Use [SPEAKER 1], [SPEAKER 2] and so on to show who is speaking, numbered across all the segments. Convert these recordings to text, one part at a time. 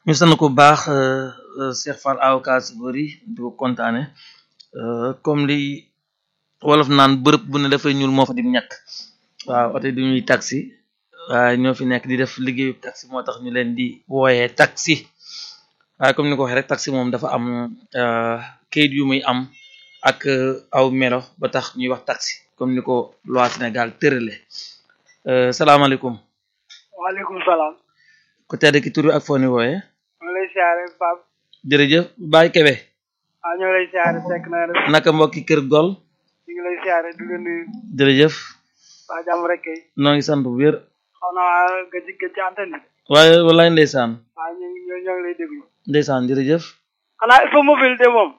[SPEAKER 1] ñu sant ko baax Cheikh Fall avocat si bëri di ko kontaane comme li wolof naan bërëb bu ne dafay ñuul moo fa di ñàkk waaw oto du ñuy taxi waaye ñoo fi nekk di def liggéeyu taxi moo tax ñu leen di wooyee taxi waaye comme ni ko waxee rek taxi moom dafa am kayit yu muy am ak aw melo ba tax ñuy wax taxi comme ni ko loi Sénégal tërale salaamaaleykum
[SPEAKER 2] waaleykum salaam.
[SPEAKER 1] ku tedd ki tur bi ak foo ni wooyee
[SPEAKER 2] ñu ngi lay siyaare Pape.
[SPEAKER 1] jërëjëf Baye Kebe
[SPEAKER 2] ah ñu ngi lay siyaare fekk na def
[SPEAKER 1] naka mbokki kër gol
[SPEAKER 2] ñu ngi lay siyaare di leen nuyu
[SPEAKER 1] jërëjëf
[SPEAKER 2] waa jàmm rek kay.
[SPEAKER 1] noo ngi sant bu wér
[SPEAKER 2] xaw naa gëj gëj ci antenne bi.
[SPEAKER 1] waaye wallaay ndeysaan
[SPEAKER 2] waaw ñu ngi ñoo ngi lay déglu.
[SPEAKER 1] ndeysaan jërëjëf
[SPEAKER 2] xanaa il faut mobile de moom.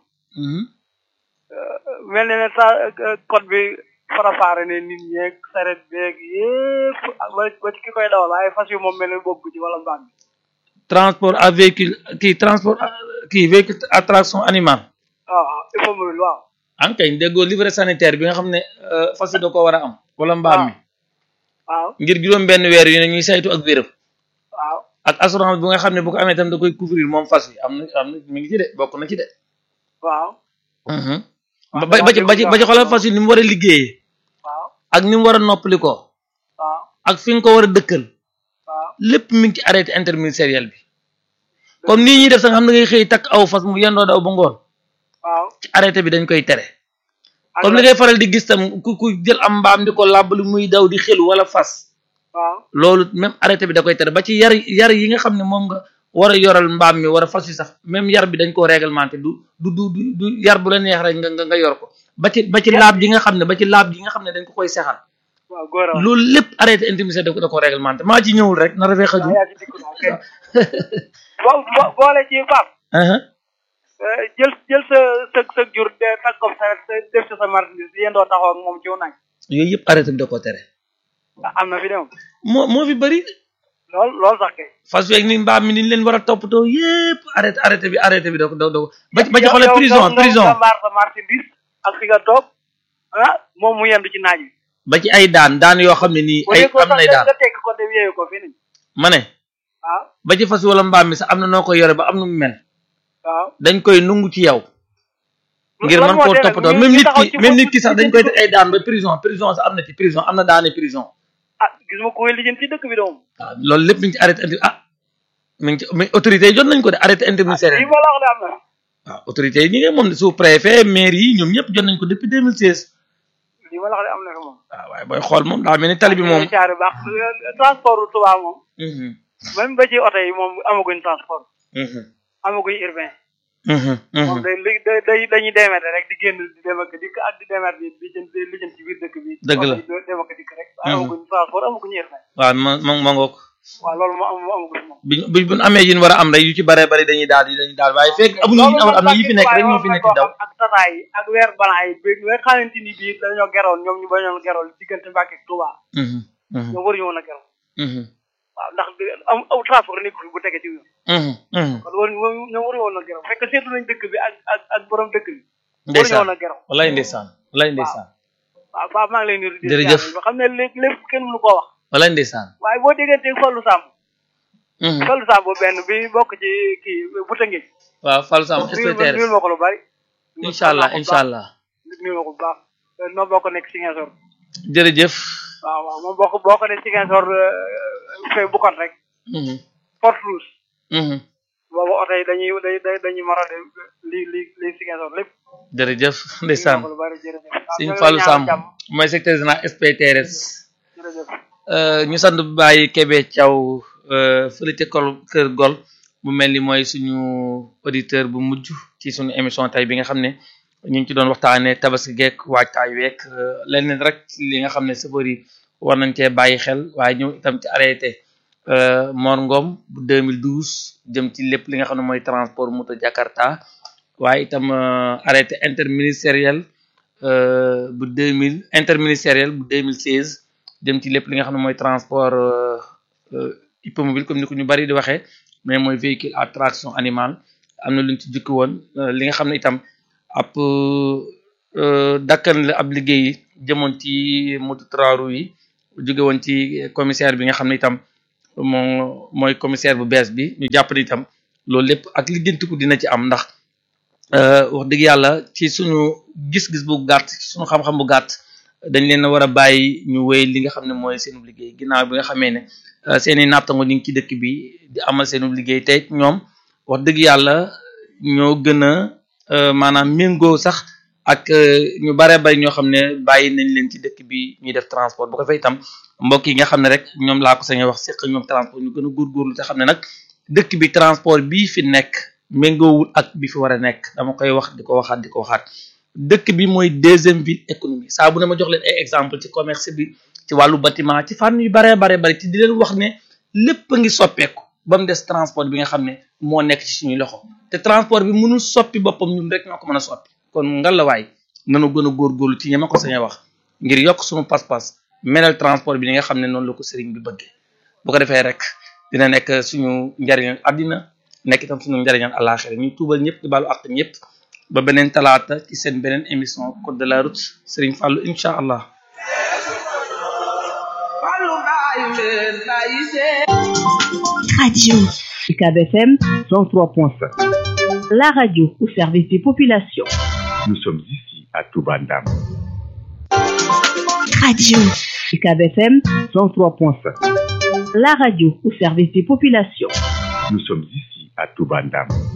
[SPEAKER 2] mel na ne sa code bi farafaare ne nit ñeeg saret beeg yépp ba ba ci ki koy dawal waaye fas yu moom mel ne bokk ci wala mbaam bi.
[SPEAKER 1] transport à véhicule kii transport kii véhicule à traction animale
[SPEAKER 2] waaw waaw il faut mobile waaw.
[SPEAKER 1] an kay déggoo livret sanitaire bi nga xam ne fas yi da ko war a am wala mbaam mi
[SPEAKER 2] waaw
[SPEAKER 1] ngir juróom benn weer yu ne ñuy saytu ak wéram
[SPEAKER 2] waaw.
[SPEAKER 1] ak assurance bu nga xam ne bu ko amee tam da koy couvrir moom fas yi am na am na mi ngi ci de bokk na ci de
[SPEAKER 2] waaw.
[SPEAKER 1] ba ba ci ba ci ba ci xoolal fas yi ni mu war a liggéeyee
[SPEAKER 2] waaw
[SPEAKER 1] ak ni mu war a noppali ko
[SPEAKER 2] waaw
[SPEAKER 1] ak fi nga ko war a dëkkal
[SPEAKER 2] waaw.
[SPEAKER 1] lépp mi ngi ci arrêté interministériel bi comme nii ñuy def sax xam ne ngay xëy takk aw fas mu yendoo daw ba ngoon
[SPEAKER 2] waaw.
[SPEAKER 1] ci arrêté bi dañ koy tere
[SPEAKER 2] ak
[SPEAKER 1] comme li ngay faral di gis tam ku ku jël am mbaam di ko làbbali muy daw di xelu wala fas
[SPEAKER 2] waaw.
[SPEAKER 1] loolu même arrêté bi da koy tere ba ci yar yar yi nga xam ne moom nga war a yoral mbaam mi war a fas yi sax même yar bi dañ koo réglementé du du du du du yar bu la neex rek nga nga nga yor ko ba ci ba ci laab ji nga xam ne ba ci laab ji nga xam ne dañ ko koy sexal
[SPEAKER 2] waaw góor a
[SPEAKER 1] loolu lépp arrêté intimité da ko da ko réglementé maa ci ñëwul rek na rafet xaju
[SPEAKER 2] waaw yaa ci dikk naa kay. bo bo boole ci Pape. jël jël sa sa sa jur de tag ko sa def ci sa marchandise yendoo taxaw ak moom ci wu naaj.
[SPEAKER 1] yooyu yëpp arrêté bi da koo tere
[SPEAKER 2] am na fi de moom.
[SPEAKER 1] moo moo fi bëri
[SPEAKER 2] lool lool sax kay.
[SPEAKER 1] fas yeeg ni mbaam mi ni ñu leen war a toppatoo yëpp arrêté arrêté bi arrêté bi da ko da ko ba ci ba ci xoolee
[SPEAKER 2] yow-
[SPEAKER 1] prison
[SPEAKER 2] yow-
[SPEAKER 1] prison
[SPEAKER 2] nga mbaar sa marchandise ak fi nga toog ah moom mu yendu ci naaj wi.
[SPEAKER 1] ba ci ay daan daan yoo xam ne nii ay
[SPEAKER 2] bu dee ko
[SPEAKER 1] am nay
[SPEAKER 2] sax
[SPEAKER 1] daan
[SPEAKER 2] nga tekk ko te yeewu ko fii nii.
[SPEAKER 1] ma ne
[SPEAKER 2] waaw
[SPEAKER 1] ba ci fas wala mbaam mi sax am na noo koy yore ba am nu mu mel
[SPEAKER 2] waaw.
[SPEAKER 1] dañ koy nungu ci yow ngir
[SPEAKER 2] lan
[SPEAKER 1] mën
[SPEAKER 2] moo
[SPEAKER 1] koo
[SPEAKER 2] tere
[SPEAKER 1] toppatoo
[SPEAKER 2] ñu-
[SPEAKER 1] même
[SPEAKER 2] ñu
[SPEAKER 1] nit
[SPEAKER 2] taxaw
[SPEAKER 1] ki
[SPEAKER 2] ci
[SPEAKER 1] même
[SPEAKER 2] foofu
[SPEAKER 1] nit ki sax dañ koy teg ay daan ba prison prison sax am na ci prison am na daane prison
[SPEAKER 2] ah gis ma ko lijjanti ci dëkk bi de moom.
[SPEAKER 1] waaw loolu lépp mi ngi ci arrêté inter ah mi ngi ci mais autorités yi jot nañ ko de arrêté interministériel
[SPEAKER 2] lii ma la wax de am na.
[SPEAKER 1] waaw autorités yi ñi ngi moom sous préfet maire yi ñoom ñëpp jot nañ ko depuis 2016
[SPEAKER 2] lii ma la wax de am na fi moom.
[SPEAKER 1] waaw waaye booy xool moom daa mel ni tali bi moom
[SPEAKER 2] caari baax transport Touba moom.
[SPEAKER 1] Mhm,
[SPEAKER 2] même ba ci oto yi moom amaguñ transport.
[SPEAKER 1] mhm,
[SPEAKER 2] amaguñ urbain.
[SPEAKER 1] mhm,
[SPEAKER 2] moom
[SPEAKER 1] mhm.
[SPEAKER 2] day li day day dañuy démete rek di génn di dem ak dikk ak di demet bi di jëm di jëm ci biir dëkk bi.
[SPEAKER 1] Dëgg la.
[SPEAKER 2] oto yi dem ak dikk rek. waaye amaguñ transport amaguñ urbain.
[SPEAKER 1] waaw ma ma ma ngoog
[SPEAKER 2] waaw loolu moo am moo amaguñ moom.
[SPEAKER 1] bi bu bu amee yi ñu war a am rek yu ci bare bari dañuy daal di dañuy daal waaye fekk amuñu yi ñu amul am na yi fi nekk rek ñoo fi nekk di daw
[SPEAKER 2] ak tataay yi ak weer balaa yi bi nga xamante ni bii dañoo geroon ñoom ñu bañoon geroon diggante Mbàkke ak Touba
[SPEAKER 1] Mhm, mhm,
[SPEAKER 2] ñoom waruñu woon a geroon
[SPEAKER 1] mhm,
[SPEAKER 2] waaw ndax di- am aw transport nekkul bu tege ci yoon
[SPEAKER 1] mhm, mhm.
[SPEAKER 2] kon waruñu ñoom waruñu woon a geroon fekk seetlu nañ dëkk bi ak ak ak borom dëkk bi waruñu
[SPEAKER 1] ndeysaan
[SPEAKER 2] woon a geroon
[SPEAKER 1] wallaay ndeysaan wallaay ndeysaan
[SPEAKER 2] waaw Pape maa ngi lay nuyu di
[SPEAKER 1] Jërëjëf.
[SPEAKER 2] ba xam ne lépp lépp kenn mënu koo wax
[SPEAKER 1] wallaay ndeysaan
[SPEAKER 2] waaye boo déggantee Fallou Samb
[SPEAKER 1] Mhm.
[SPEAKER 2] Fallou Samb benn bi bokk ci kii bu tëngee
[SPEAKER 1] waaw Fallou Samb
[SPEAKER 2] nuyul
[SPEAKER 1] SPTR
[SPEAKER 2] nuyul ma ko lu bari
[SPEAKER 1] incha allah incha allah
[SPEAKER 2] nuyul ma ko bu baax noo bokk nekk Ziguinchor
[SPEAKER 1] jërëjëf
[SPEAKER 2] waaw waaw moom bokk boo ko ne Ziguinchor fay bukkoon rek
[SPEAKER 1] Mhm,
[SPEAKER 2] Porte Rouge
[SPEAKER 1] mhm.
[SPEAKER 2] boobu oto yi dañuy day day dañuy marade li li li Ziguinchor lépp
[SPEAKER 1] jërëjëf ndeysaan
[SPEAKER 2] lu bari jërëjëf waaw
[SPEAKER 1] Sëñ
[SPEAKER 2] ñoo ngi
[SPEAKER 1] Fallou
[SPEAKER 2] lay
[SPEAKER 1] Samb
[SPEAKER 2] ñaanal jàmm.
[SPEAKER 1] mooy secrétaire général SPTRS
[SPEAKER 2] jërëjëf
[SPEAKER 1] Euh, ñu sant bu bàyyi Kébé Thiaw euh, fële ca kol kër gol mu mel ni mooy suñu auditeur bu mujj ci suñu émission tey bi nga xam ne ñu ngi ci doon waxtaanee tabaski geek waajtaay week euh, leneen rek li nga xam ne safar yi war nañ cee bàyyi xel waaye ñëw itam ci arrêté euh, Mor Ngom bu 2012 jëm ci lépp li nga xam ne mooy transport moto Jakarta waaye itam euh, arrêté interministériel euh, bu 2000 interministériel bu 2016 dem ci lépp li nga xam ne mooy transport euh, euh, hippomobile comme ni ko ñu bari di waxee mais mooy véhicule à traction animale am na lu ñu ci jukki woon euh, li nga xam ne itam ab euh, dakkan la ab liggéey yi jëmoon ci moto trois roues yi jóge woon ci commissaire bi nga xam ne itam moom mooy commissaire bu bees bi ñu jàpp ni itam loolu lépp ak lijjantiku dina ci am ndax wax dëgg yàlla ci suñu gis-gis bu gàtt suñu xam-xam bu gàtt dañ leen a war a bàyyi ñu wéy li nga xam ne mooy seenu liggéey ginnaaw bi nga xamee ne seeni nattango ñu ngi ci dëkk bi di amal seenu liggéey tey ñoom wax dëgg yàlla ñoo gën a maanaam méngoo sax ak ñu bare bay ñoo xam ne bàyyi nañ leen ci dëkk bi ñuy def transport bu ko fay itam mbokk yi nga xam ne rek ñoom laa ko sañ wax seq ñoom transport ñu gën a góorgóorlu te xam ne nag dëkk bi transport bii fi nekk méngoowul ak bi fi war a nekk dama koy wax di ko waxaat di ko waxaat dëkk bi mooy deuxième ville économie saa bu ne ma jox leen ay exemple ci commerce bi ci wàllu bâtiment ci fànn yu baree baree bari te di leen wax ne lépp a ngi soppeeku ba mu des transport bi nga xam ne moo nekk ci suñuy loxo te transport bi mënul soppi boppam ñun rek ñoo ko mën a soppi kon ngalawaay nanu gën a góorgóorlu ci ñema ko sañ a wax ngir yokk suñu pas-pas melal transport bi li nga xam ne noonu la ko sëriñ bi bëggee bu ko defee rek dina nekk suñu njariñal àddina nekk itam suñu njariñal àllaaxira ñu tuubal ñëpp di baalu àq ñëpp ba beneen talaata ci seen beneen émission code de la route sëriñ Fallou incha allah
[SPEAKER 3] Radio UCAB FM 103.5 La radio au service des populations.
[SPEAKER 4] Nous sommes ici à Toubandam.
[SPEAKER 3] Radio UCAB FM 103.5 La radio au service des populations.
[SPEAKER 4] Nous sommes ici à Toubandam.